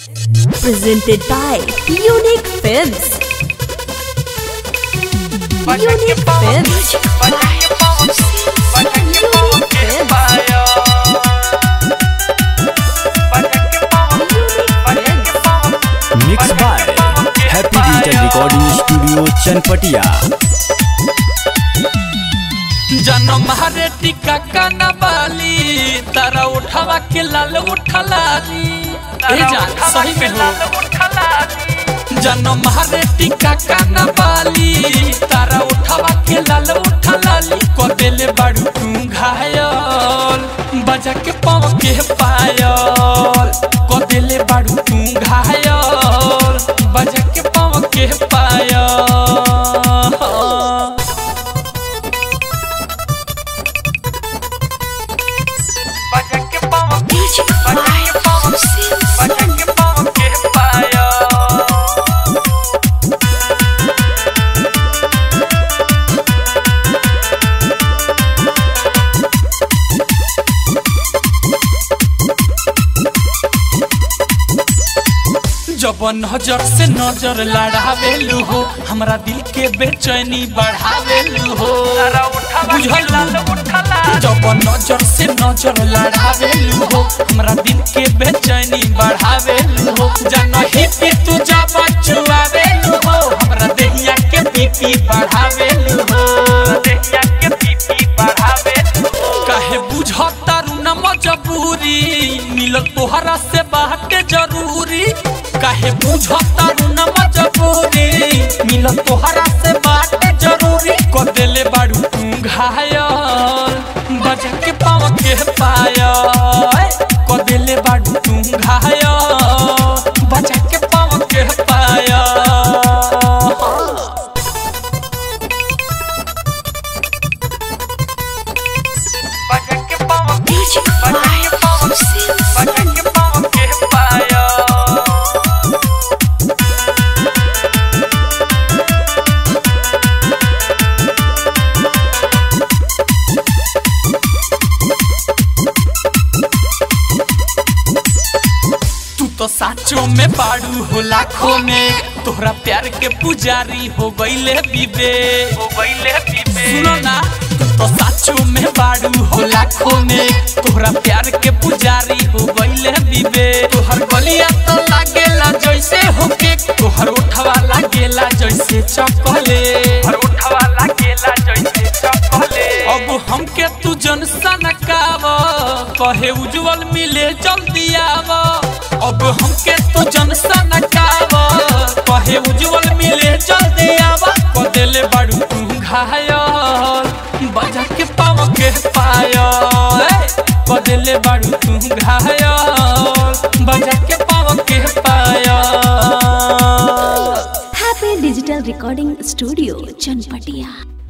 Presented by Unique Films. Unique Films. Unique Films. Mix by Happy digital recording studio Chanpatia जन्म हरे टिका काना बाली तारा उठावा के लाल उठलाली ए जान सही में हो जन्म हरे टिका काना बाली तारा उठावा के लाल उठलाली को देले बाड़ू तू घायल बजा के पाँव के पायल को देले बाड़ू तू घायल बजा के पाँव के पायल जब नजर से नजर लड़ावेलू हो हमरा दिल के बेचैनी बढ़ावेलू हो बुझल जब नजर से नजर लड़ावेलू हो हमरा दिल के बेचैनी बढ़ावेलू हो जनही पे तू जब चुआवेलू हो हमरा देहिया के बीपी बढ़ावेलू हो देहिया के बीपी बढ़ावेलू काहे बुझता रू न मजबूरी मिलत तोहरा से बात जरूरी काहे बुझता रू न मजबूरी मिलत तोहरा से बात जरूरी को देले बाड़ू तू घायल बजा के पाँव के पायल को देले बाड़ू तू घायल बजा के पाँव के पायल तू तो साचो में बाड़ू हो लाखों में तोहरा प्यार के पुजारी हो गईले बीबे हो गईले बीबे सुनो ना तू तो साचो में बाड़ू हो लाखों में तोहरा प्यार के पुजारी हो गईले बीबे तोहर गलिया तो लागेला जैसे होके तोहर उठवा लागेला जैसे चपले हर उठवा लागेला जैसे चपले अब हमके तू जन सनकाव कहे उज्जवल मिले जल्दी आव अब हमके तो जन सनकाव कहे उज्जवल मिले जल्दी आव को देले बाड़ू तू घायल बजा के पाव के पायल को देले बाड़ू तू घायल बजा के पाव के पायल Happy Digital Recording Studio, Chanpatia.